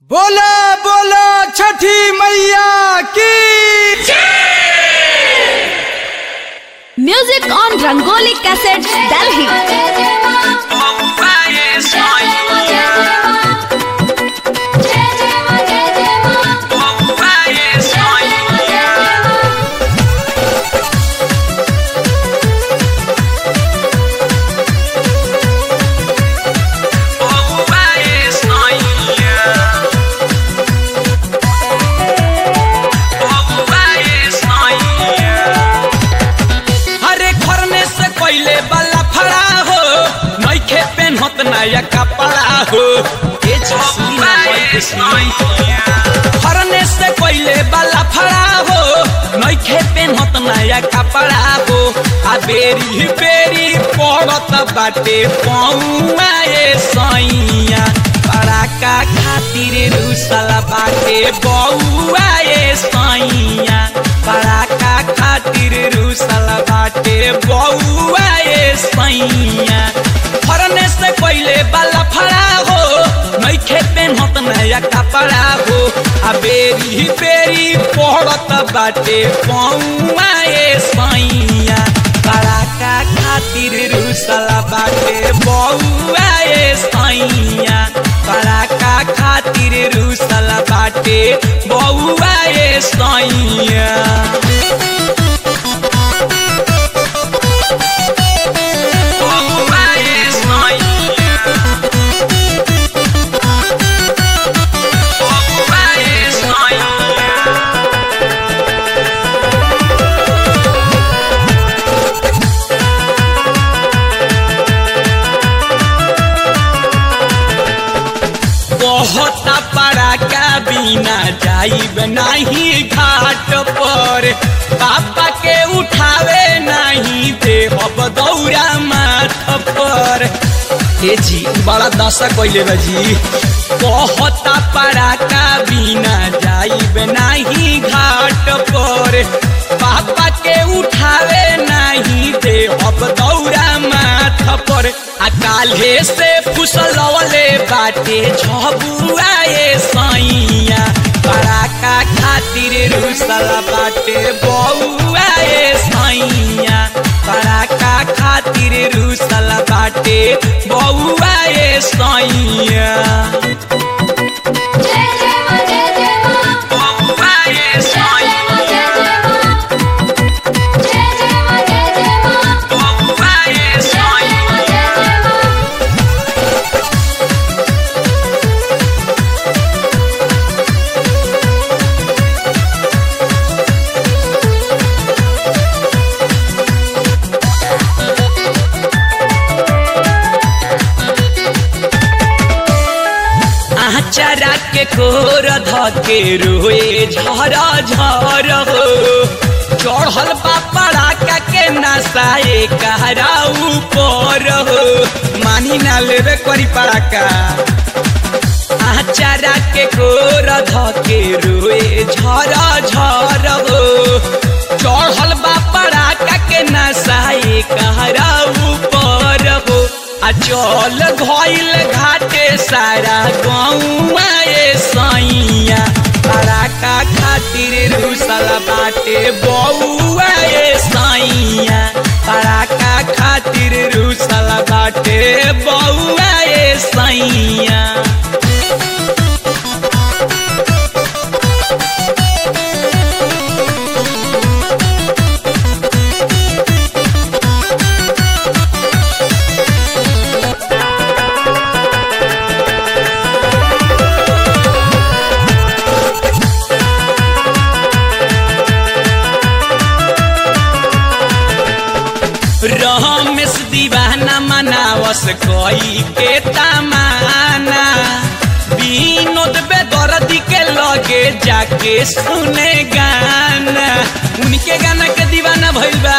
बोला बोला छठी मैया की Music on Rangoli Cassettes, Delhi. हरे खरने से कोइले वाला फड़ा हो नइखे पेन्हत नया कपड़ा हो ए जसमी ना बरकसी खरने से कोइले वाला फड़ा हो नइखे पेन्हत नया कपड़ा हो आ बेरी बेरी पड़त बाटे पौआ ए सैया पड़ाका खातिर रुसला बाटे बौआ ए सैया पड़ाका खातिर रुसल बाटे बौआ ए सैया फरने से पहले बाला फड़ा हो नइखे पेन्हत नया कपड़ा हो आ बेरी बेरी पड़त बाटे पौआ ए सैया पड़ाका खातिर रुसल बाटे बौआ ए सैया पड़ाका खातिर रुसल बाटे बौआ ए सैया बहुत पड़ाका बिना जाइब नहीं घाट पर पापा के उठावे नहीं देहब दौरा माथ पर हे जी बड़ा दशा कैले बा जी बहुत पड़ाका बिना जाइब नहीं घाट पर पापा के उठावे नहीं देहब दौरा माथ पर आ काल्हे से फुसलवले बाटे झबुआ ए सैया पड़ाका खातिर रुसल बाटे बौआ ए सैया पड़ाका खातिर रुसल बाटे बौआ ए सैया बौआ ए सैया बौआ ए सैया आचारा के कोर धके रोए झर झर हो चढ़ल बापड़ा का के नसाए कहरा ऊपर हो मानी ना लेवे करी पड़ाका आचारा के कोर धके रोए झर झर हो चढ़ल बापड़ा का के नसाए कहरा ऊपर हो आ चल घइल घाटे सारा गौआ ए सैया पड़ाका खातिर रुसल बाटे बौआ ए सैया पड़ाका खातिर रुसल बाटे बौआ ए सैया रमेश दीवाना मनावस कोई के तमाना विनोद बेदर्दी के लगे जाके सुने गाना उनके गाना के दीवाना भइल बा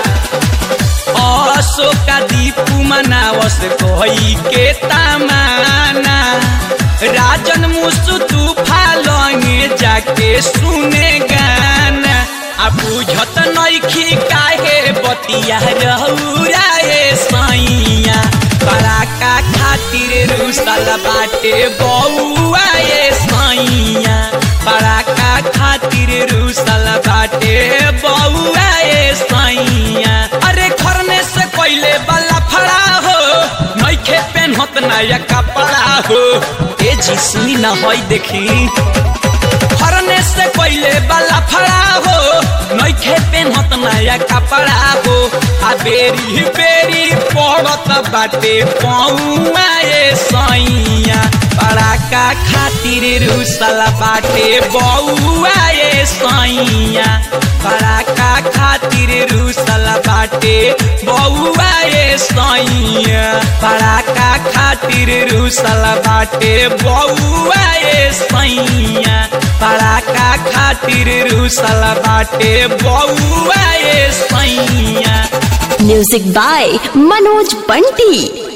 अशोका दीपू मनावस कोई के तमाना राजन मुसु तूफा लंगे जाके सुने गाना आ बुझत नइखी काहे बतिया रहुरा ए सैया पराका खातिर रुसल बाटे बौआ ए सैया बाटे बउआ ए सैया अरे खरने से पहले वाला फड़ा हो नइखे पेन्हत नया कपड़ा हो ए जी सुनी ना होई देखी फरने से पहले वाला फड़ा हो नइखे पेन्हत नया कपड़ा हो आ बेरी बेरी पड़त बाटे पौआ ए सैया पड़ाका खातिर रुसल बाटे बउआ ए सैया पड़ाका खातिर रुसल बाटे बउआ ए सैया पड़ाका खातिर रुसल बाटे बउआ ए सैया पड़ाका खातिर रुसल बाटे बउआ ए सैया म्यूजिक बाय मनोज बंटी